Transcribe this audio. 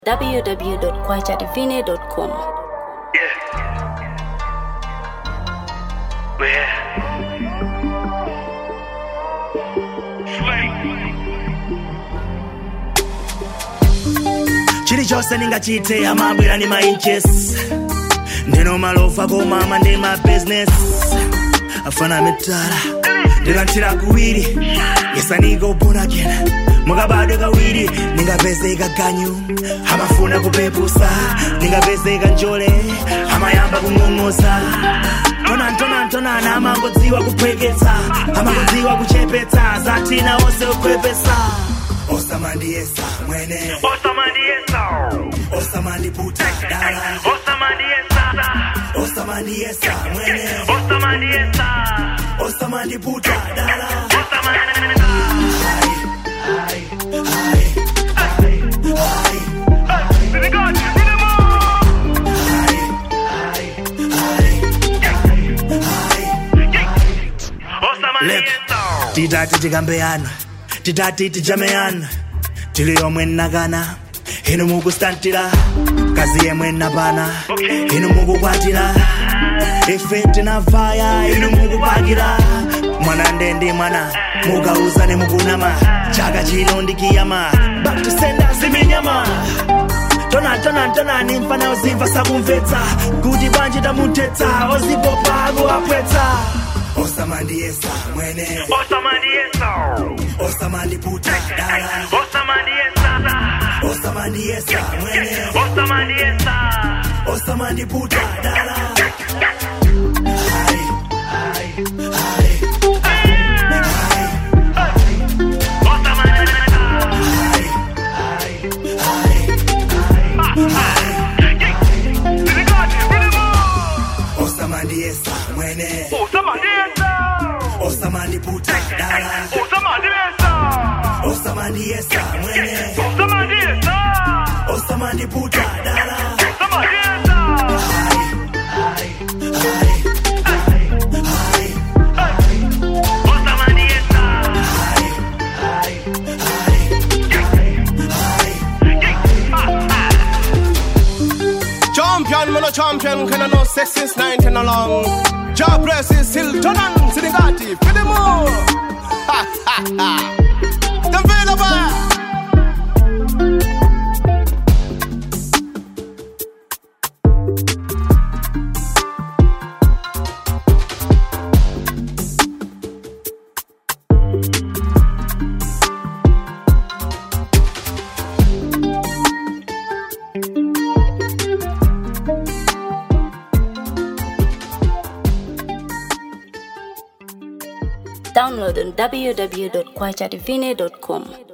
www.kwachadivine.com. chilichonse ndingachite amabwera ndi ma inches ndino malofa komama ndi ma business afana mitala ndilanthira kuwiri yesaniko bonakena mukabadwe kawiri ndingapezeka ganyu amafuna kupepusa ndingapezeka njole amayamba kung'ong'oza tonantonantonana amangodziwa kuphweketsa amangodziwa kuchepetsa zatina onse kukhwepesa osamandiyesa mwene osamandiputa dala osamandiyesa mwene osamandiputa dala Lep, titati tikambeyana titati tijameyana tili yomwe nnakana inu mukustantira kazi yemwe nnapana inu mukukwatira ife tinavaya inu mukupakira mwana ndendi mwana mukauzane mukunama chaka chino ndikiyama back to sender ziminyama tonantonantonani mfana uzimva sakumvetsa kuti banji tamutetsa ozipopa akuapwetsa osamandiyesa mwene osamandiputa dala osamandiyesa mwene osamandiputa dala osamandiyesa mwene osamandiputa dala osamandiyesa mwene osamandiputa dala Champion, man a champion, can I know sex since 19 along. Job press is still turn on, Sinigati, for the more. Ha ha ha. The available. Download on www.kwachadivine.com.